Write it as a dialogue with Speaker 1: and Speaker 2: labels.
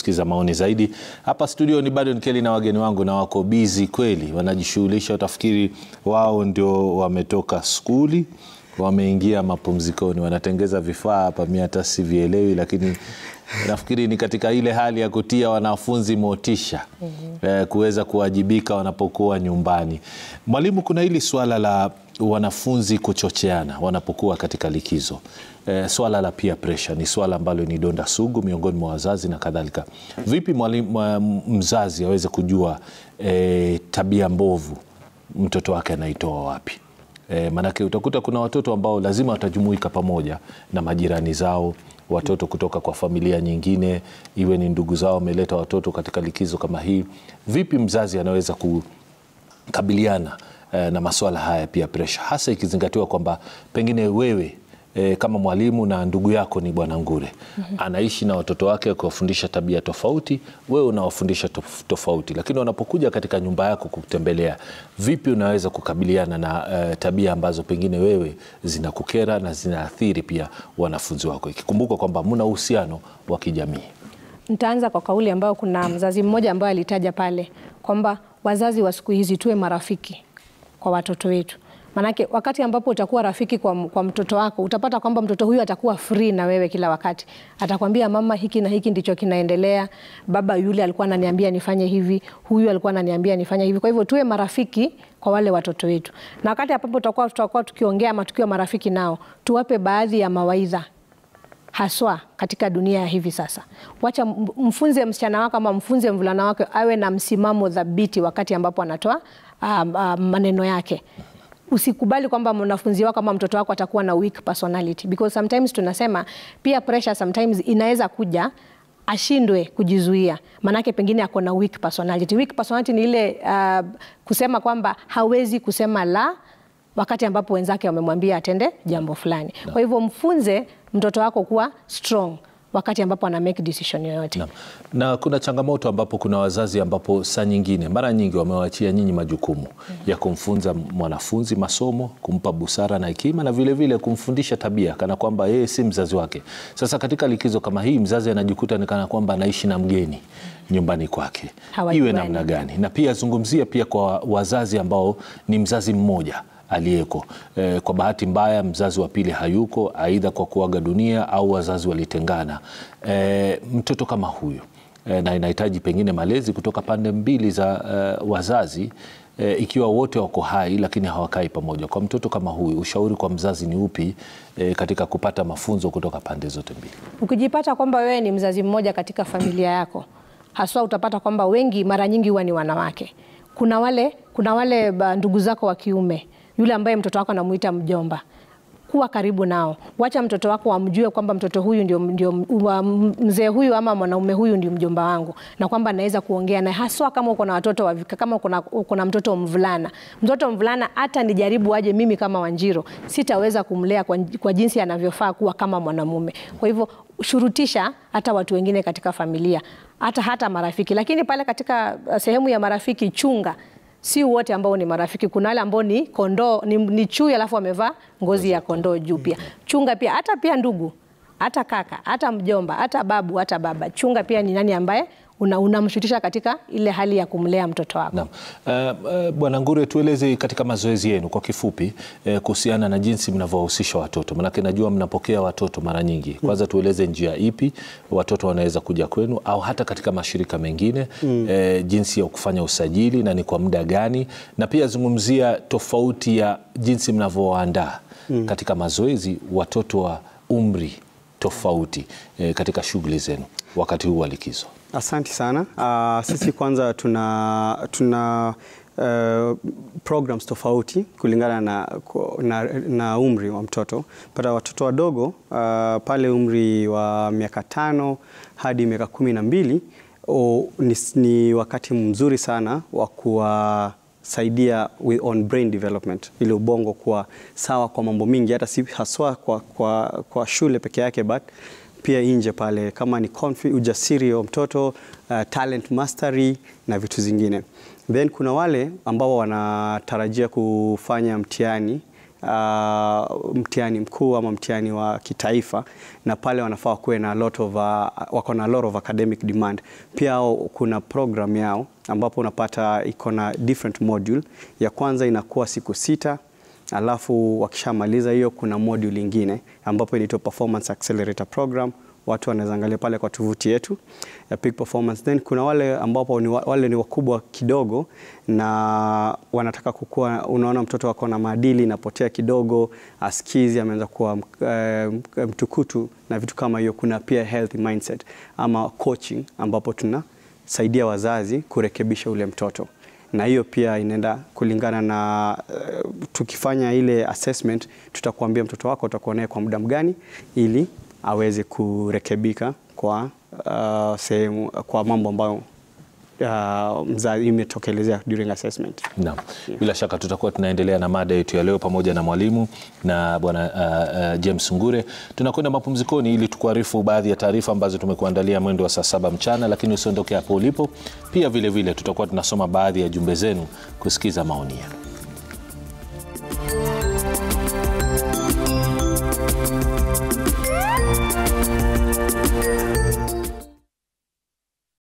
Speaker 1: kusikiza maoni zaidi. Hapa studio ni bado Nkeli na wageni wangu, na wako bizi kweli, wanajishughulisha. Utafikiri wao ndio wametoka skuli wameingia mapumzikoni, wanatengeza vifaa hapa, mi hata sivielewi, lakini nafikiri ni katika ile hali ya kutia wanafunzi motisha mm -hmm. eh, kuweza kuwajibika wanapokuwa nyumbani. Mwalimu, kuna hili swala la wanafunzi kuchocheana wanapokuwa katika likizo. E, swala la peer pressure ni swala ambalo ni donda sugu miongoni mwa wazazi na kadhalika. Vipi mwalimu, mzazi aweze kujua e, tabia mbovu mtoto wake anaitoa wapi? E, maanake utakuta kuna watoto ambao lazima watajumuika pamoja na majirani zao, watoto kutoka kwa familia nyingine, iwe ni ndugu zao wameleta watoto katika likizo kama hii. Vipi mzazi anaweza kukabiliana na masuala haya pia pressure, hasa ikizingatiwa kwamba pengine wewe e, kama mwalimu na ndugu yako ni Bwana Ngure mm -hmm. anaishi na watoto wake kuwafundisha tabia tofauti, wewe unawafundisha tof tofauti, lakini wanapokuja katika nyumba yako kutembelea, vipi unaweza kukabiliana na e, tabia ambazo pengine wewe zinakukera na zinaathiri pia wanafunzi wako, ikikumbuka kwamba muna uhusiano wa kijamii?
Speaker 2: Nitaanza kwa kauli ambayo kuna mzazi mmoja ambaye alitaja pale kwamba wazazi wa siku hizi tuwe marafiki kwa watoto wetu. Manake wakati ambapo utakuwa rafiki kwa, kwa mtoto wako utapata kwamba mtoto huyu atakuwa free na wewe kila wakati. Atakwambia mama, hiki na hiki ndicho kinaendelea, baba yule alikuwa ananiambia nifanye hivi, huyu alikuwa ananiambia nifanye hivi. Kwa hivyo tuwe marafiki kwa wale watoto wetu, na wakati ambapo tutakuwa tutakuwa tukiongea ama tukiwa marafiki nao, tuwape baadhi ya mawaidha haswa katika dunia ya hivi sasa. Wacha mfunze msichana wako ama mfunze mvulana wake awe na msimamo thabiti wakati ambapo anatoa uh, uh, maneno yake. Usikubali kwamba mwanafunzi wako ama mtoto wako atakuwa na weak personality because sometimes tunasema pia pressure sometimes inaweza kuja ashindwe kujizuia, maanake pengine ako na weak personality. Weak personality ni ile uh, kusema kwamba hawezi kusema la wakati ambapo wenzake wamemwambia atende jambo fulani no. Kwa hivyo mfunze mtoto wako kuwa strong wakati ambapo ana make decision yoyote
Speaker 1: na, na kuna changamoto ambapo kuna wazazi ambapo saa nyingine mara nyingi wamewachia nyinyi majukumu mm -hmm. ya kumfunza mwanafunzi masomo, kumpa busara na hekima na vilevile vile kumfundisha tabia kana kwamba yeye si mzazi wake. Sasa katika likizo kama hii mzazi anajikuta ni kana kwamba anaishi na mgeni nyumbani kwake, iwe namna gani? Na pia zungumzia pia kwa wazazi ambao ni mzazi mmoja aliyeko e, kwa bahati mbaya mzazi wa pili hayuko, aidha kwa kuaga dunia au wazazi walitengana. E, mtoto kama huyu e, na inahitaji pengine malezi kutoka pande mbili za e, wazazi e, ikiwa wote wako hai lakini hawakai pamoja. Kwa mtoto kama huyu, ushauri kwa mzazi ni upi e, katika kupata mafunzo kutoka pande zote mbili?
Speaker 2: Ukijipata kwamba wewe ni mzazi mmoja katika familia yako, haswa utapata kwamba wengi mara nyingi huwa ni wanawake. Kuna wale, kuna wale ndugu zako wa kiume yule ambaye mtoto wako anamuita mjomba, kuwa karibu nao. Wacha mtoto wako amjue kwamba mtoto huyu ndio, ndio mzee huyu ama mwanaume huyu ndio mjomba wangu, na kwamba naweza kuongea naye, haswa kama uko na watoto wa, kama uko na mtoto mvulana. Mtoto mvulana hata nijaribu aje mimi kama Wanjiro, sitaweza kumlea kwa, kwa jinsi anavyofaa kuwa kama mwanamume. Kwa hivyo shurutisha hata watu wengine katika familia, hata hata marafiki, lakini pale katika sehemu ya marafiki chunga si wote ambao ni marafiki. Kuna wale ambao ni kondoo, ni, ni chui alafu wamevaa ngozi ya kondoo juu. Pia chunga pia hata pia ndugu, hata kaka, hata mjomba, hata babu, hata baba. Chunga pia ni nani ambaye unamshutisha una katika ile hali ya kumlea mtoto wako.
Speaker 1: Naam. Uh, uh, Bwana Ngure, tueleze katika mazoezi yenu kwa kifupi uh, kuhusiana na jinsi mnavyowahusisha watoto, manake najua mnapokea watoto mara nyingi. Kwanza tueleze njia ipi watoto wanaweza kuja kwenu au hata katika mashirika mengine mm. uh, jinsi ya kufanya usajili na ni kwa muda gani, na pia zungumzia tofauti ya jinsi mnavyowaandaa mm. katika mazoezi watoto wa umri tofauti uh, katika shughuli zenu wakati huu wa likizo.
Speaker 3: Asante sana. Uh, sisi kwanza tuna, tuna uh, programs tofauti kulingana na, na, na umri wa mtoto. Pata watoto wadogo uh, pale umri wa miaka tano hadi miaka kumi na mbili oh, ni, ni wakati mzuri sana wa kuwa saidia on brain development ili ubongo kuwa sawa kwa mambo mingi, hata si haswa kwa, kwa, kwa shule peke yake but pia nje pale kama ni ujasiri wa mtoto uh, talent mastery na vitu zingine. Then kuna wale ambao wanatarajia kufanya mtihani uh, mtihani mkuu ama mtihani wa kitaifa, na pale wanafaa kuwe na lot of, uh, wako na lot of academic demand. Pia hao kuna program yao ambapo unapata iko na different module. Ya kwanza inakuwa siku sita alafu wakishamaliza hiyo kuna module ingine ambapo inaitwa performance accelerator program watu wanaweza angalia pale kwa tovuti yetu ya Peak Performance. Then kuna wale ambapo ni wa- wale ni wakubwa kidogo na wanataka kukua, unaona mtoto wako na maadili inapotea kidogo, askizi ameanza kuwa eh, mtukutu na vitu kama hiyo. Kuna pia healthy mindset ama coaching ambapo tunasaidia wazazi kurekebisha ule mtoto na hiyo pia inaenda kulingana na uh, tukifanya ile assessment tutakuambia mtoto wako utakuwa naye kwa muda mgani ili aweze kurekebika kwa uh, sehemu kwa mambo ambayo uh, mzazi imetokelezea during assessment.
Speaker 1: Naam, bila shaka tutakuwa tunaendelea na mada yetu ya leo pamoja na mwalimu na bwana uh, uh, James Ngure. Tunakwenda mapumzikoni ili tukuarifu baadhi ya taarifa ambazo tumekuandalia mwendo wa saa saba mchana, lakini usiondoke hapo ulipo. Pia vile vile tutakuwa tunasoma baadhi ya jumbe zenu kusikiza maoni yenu.